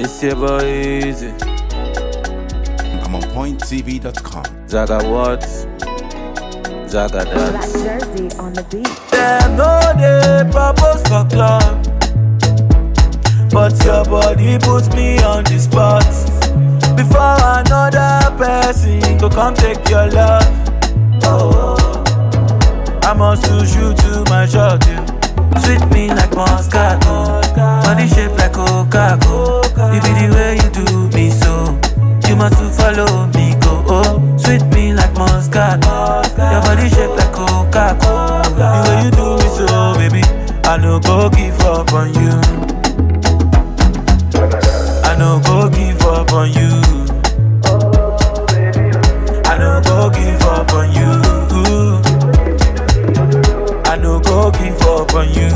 It's your boy Easy. I'm on pointtv.com. Zaga what? Zaga Black dance. jersey on the beat. Them no dey propose for club, but your body puts me on the spot. Before another person go come take your love. Oh, I must lose you to my shot. You sweet me like Moscato, body shape like Coca-Cola. You be the way you do me so. You must to follow me go. Oh, sweet me like Moscato, your body shape like Coca-Cola. The way you do me so, baby, I no go give up on you. I no go give up on you. I no go give up on you. I no go give up on you.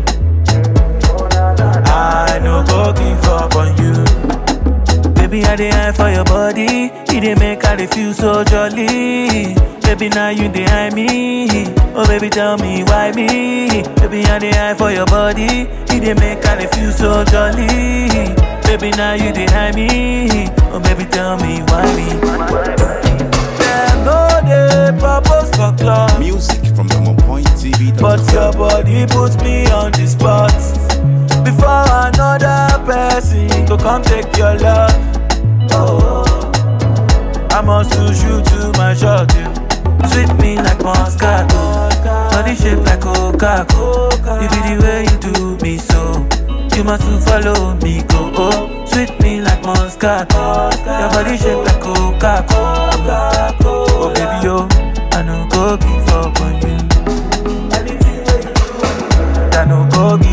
I no go give up on you. Baby, I dey eye for your body. You dey make I dey feel so jolly. Baby, now you dey eye me. Oh, baby, tell me why me. Baby, I dey eye for your body. You dey make I dey feel so jolly. Baby, now you dey eye me. Oh, baby, tell me why me. Them no dey propose for club. Music from I'm on pointtv.com. But your body puts me on the spot. Before another person go come take your love. Oh, I must lose you to my shot. You sweet me like Moscato, body shape like Coca-Cola. You be the way you do me so. You must to follow me go. Oh, sweet me like Moscato, your body shape like Coca-Cola. Oh baby yo, I no go give up on you. I no go give